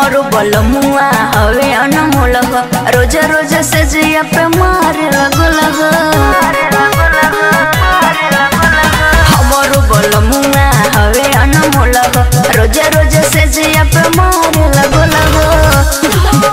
हमरो बलमुआ हवे अनमोल हो रोज रोज से जिया पे मारे लगो लगो हमरो बलमुआ हवे अनमोल हो रोज रोज से जिया पे मारे लगो लगो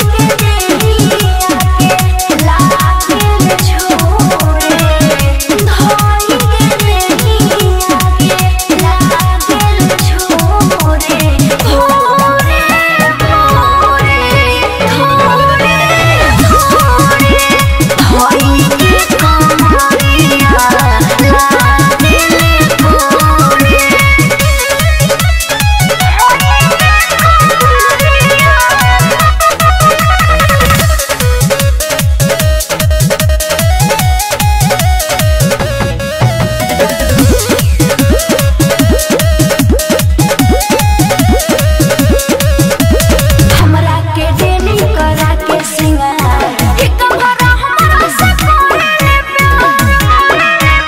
हमरा के डेली करा के सिंगार एक भरा हमरा से करे ले प्यार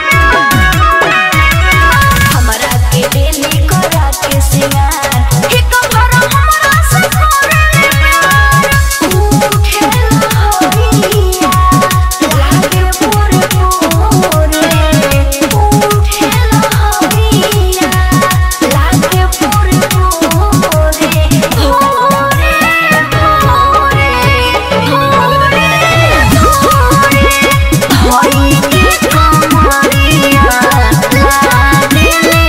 हमरा के डेली करा के सिंगार एक भरा हमरा से करे ले प्यार उठे लहरिया लागे पूरे पूरे उठे लहरिया लागे पूरे पूरे भोरे भोरे भोरे भोरे होई के कमरिया लागे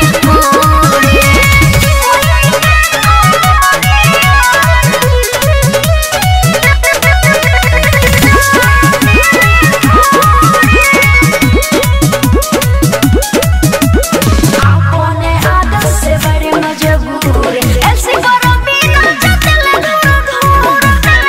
अपने आदत से बड़े मजबूर ऐसे करो बिना चतल दूर दूर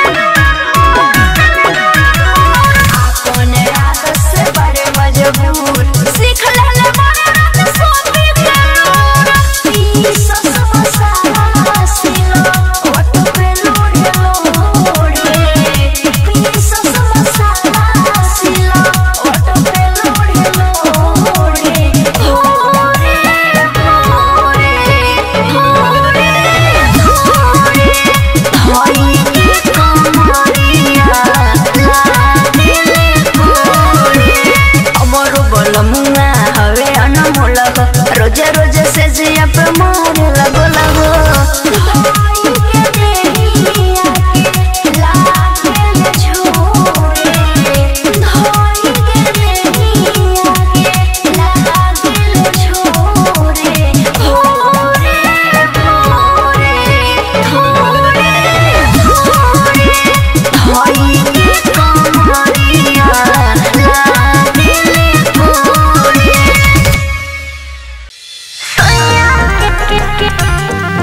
अपने आदत से बड़े मजबूर सीख ले ले मारे रात सोती करूर पीस मसाला सिलो ओट पे लोड़े लोड़े पीस मसाला सिलो ओट पे लोड़े लोड़े भोरे भोरे भोरे भोरे होई के कमरिया लागे भोरे हमरो बलमुआ हवे अनमोल हो रोज रोज से जिया पे मारे लगो लगो होई के कमरिया लागे भोरे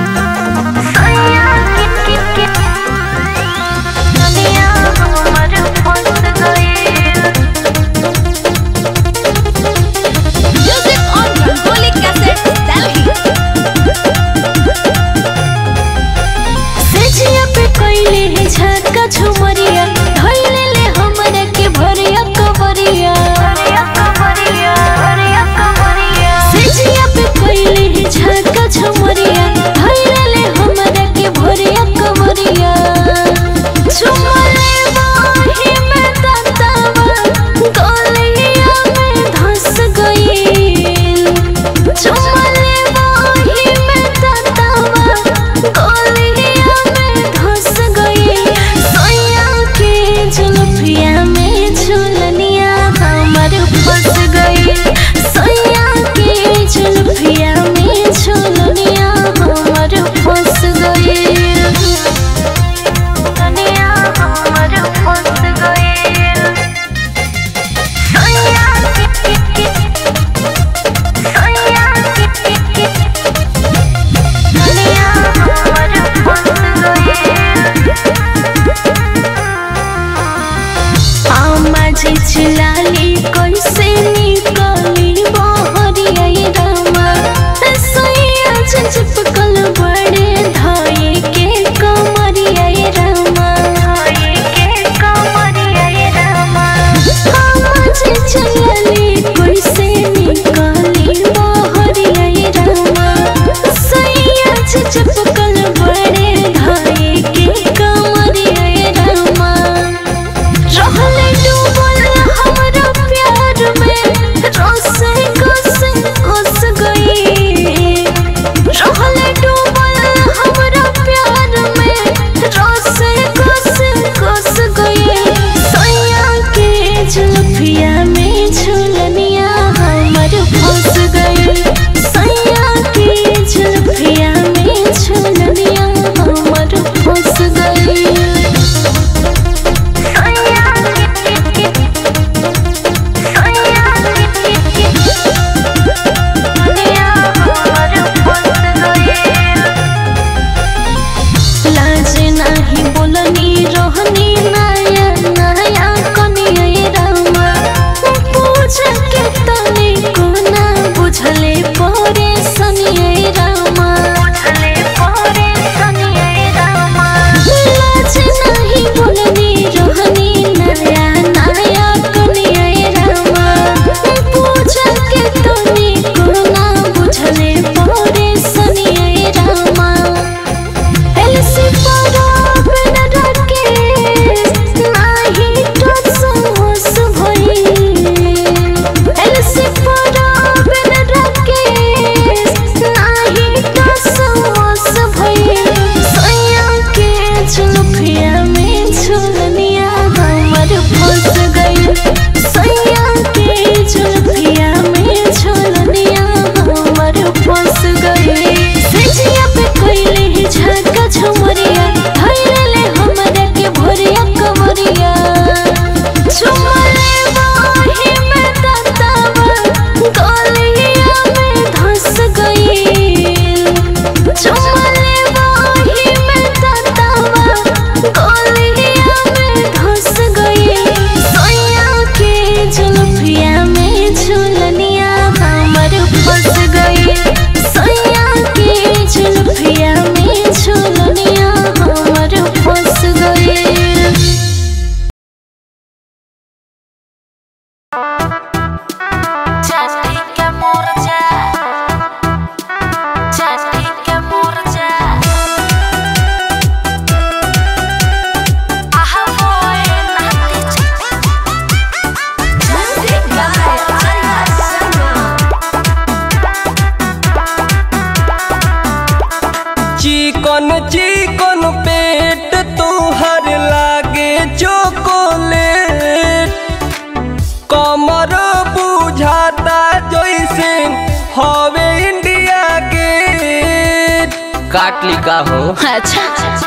काट ली का हो अच्छा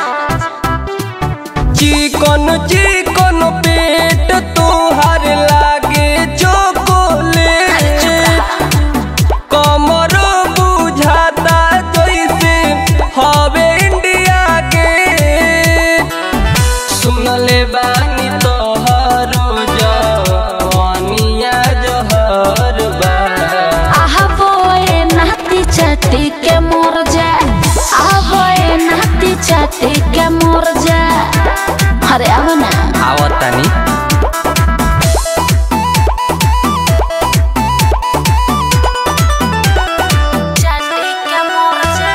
चिकन चिकन पेट तोहर लागे चोकोलेट कमर बुझाता जैसे हवे इंडिया के सुनले बानी तोहरो जवानिया जहर बा आहबो ए नाती चाटी के मोर जा आहबो ए नाती चाटी के मोर जा अरे अब ना आवत तानी चाटी के मोर जा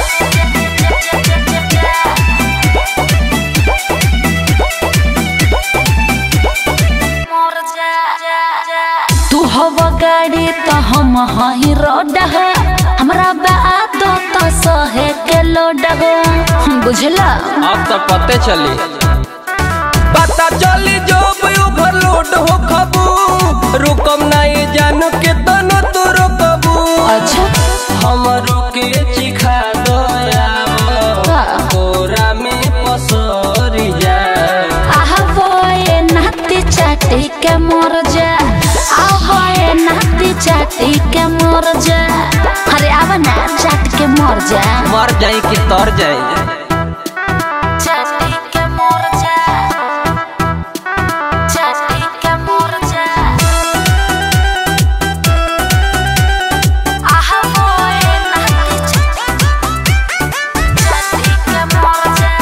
मोर जा तू हव गाड़ी तो हम हही रोड है हमरा बात तो सहे के लोड है बुझला अब तो पते चली पता चली जो ओवरलोड हो खबू रुकम नहीं जान के तनो तो रोकबू अच्छा हमरो के चिखा दया का? कोरा में पसरी जा आहबो ए नाती चाटी के मोर जा आहबो ए नाती चाटी के मोर जा अरे अब ना चाट के मोर जा मर जाई कि तर जाई चाटी के मोर जा चाटी के मोर जा आहबो ए नाती चाटी के मोर जा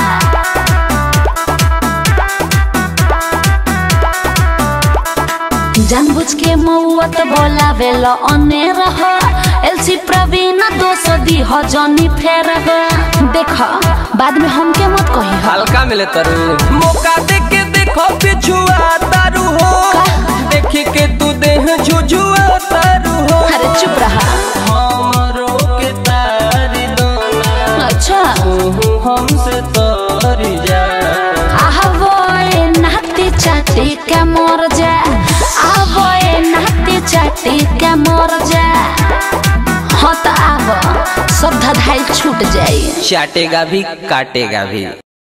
जानबूझ के मौत बोलावे लो अने रह एलसी प्रवीण दोष दी हो जनी फेर देख बाद में हमके मत कही हो हल्का मिले तरु मौका दे के देखो पिछुआ तारू हो देखी के तू देह झुझुआ तारू हो अरे चुप रहा हमरो के तारी दोना अच्छा तू हमसे तोरी जा आहबो ए नाती चाटी के मोर जा आहबो ए नाती चाटी के मोर जा हाँ तो आब सब धधाई छूट जाई चाटेगा भी काटेगा भी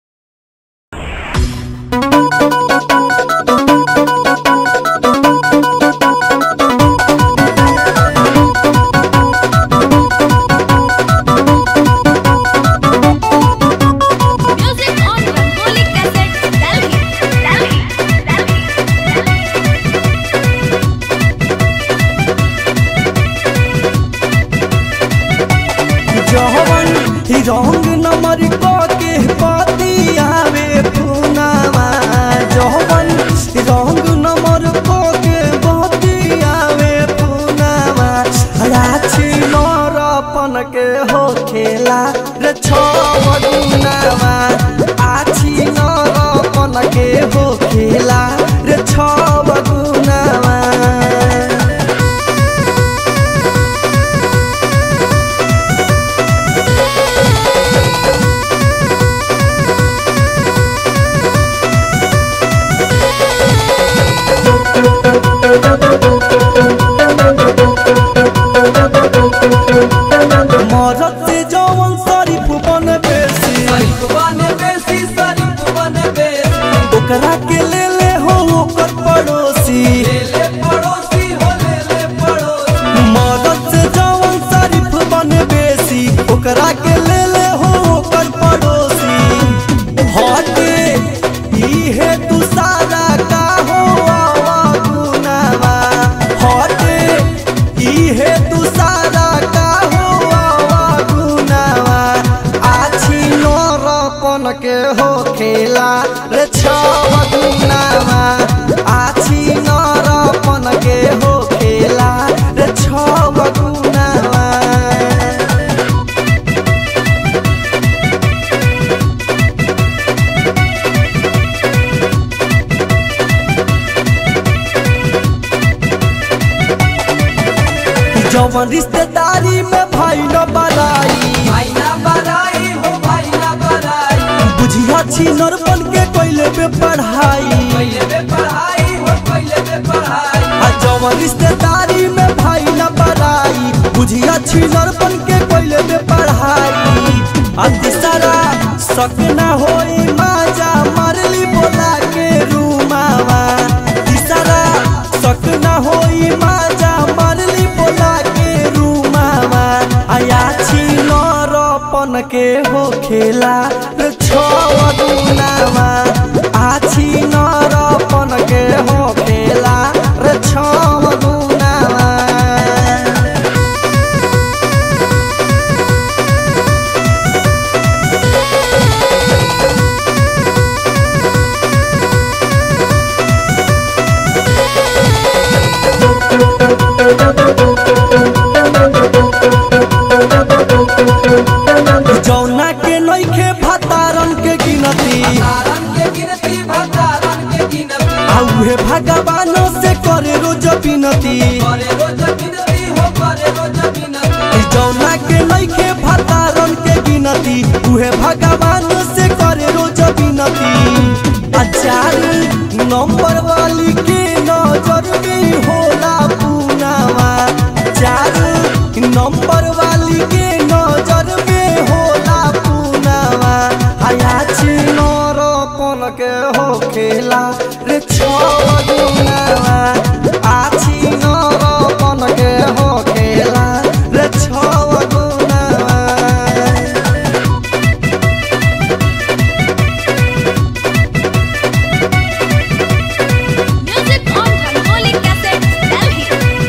Music on Rangoli Cassette, Delhi, Delhi, Delhi, जवन रंग नमर के पाती आवे पुनावा जवन रंग नमर के पाती आवे पुनावा राछी नरपन के हो खेला रे छवनावा आछी नरपन के हो खेला रे छवनावा मरद से जवन शरीफ बन बेसी ओकरा के ले ले हो ओकर पड़ोसी मरद से जवन शरीफ बन बेसी ओकरा के ले ले हो ओकर पड़ोसी हटे इहे तू सारा का हो आवा गुनावा हटे इहे तू सारा का हो आवा गुनावा आछी नरपन के हो खेला रे छव गुनावा आछी नरपन के हो खेला रे छव गुनावा जवन रिश्तेदारी में भाई न बराई बुझिया छी नरपन के कोइले पे पढ़ाई आ जवन रिश्तेदारी में भाई न बराई बुझिया छी नरपन के कोइले पे पढ़ाई अतिसरा शक ना होई माजा मारली बोला के रूमावा तिसरा शक ना होई माजा मारली बोला के रूमावा आया छी नरपन के हो खेला रे छवा दुनावा आछी नरपन के हो खेला रे छवा दुनावा जौना के नइखे भतारन के गिनती आ उहे भगवानो से करे रोज बिनती जौना के नइखे भतारन के गिनती उहे भगवान से करे रोज बिनती आ चार नंबर वाली के नजर में होला पूनावा चार नंबर वाली के नजर में होला पूनावा आया छी नरपन के हो खेला रे छवा आछी नरपन के हो खेला रे छवा गुनावा Music on Rangoli Cassettes, Delhi.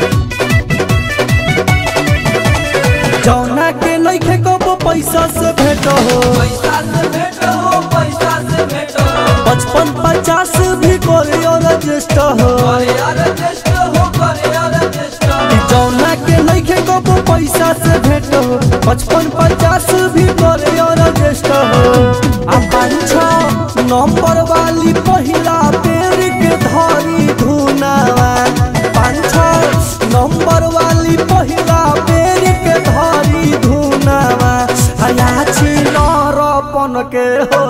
जौना के नइखे कबो पैसा से भेट हो पचपन पचास भी करे और रजिस्टर हो जौना के नइखे कबो पैसा से भेट हो पचपन पचास भी करे और रजिस्टर हो आ पाँच छः नंबर वाली पहिला पेड़ के धरी धुनावा पाँच छः नंबर वाली पहिला पेड़ के धरी धुनावा हया छी नरपन के हो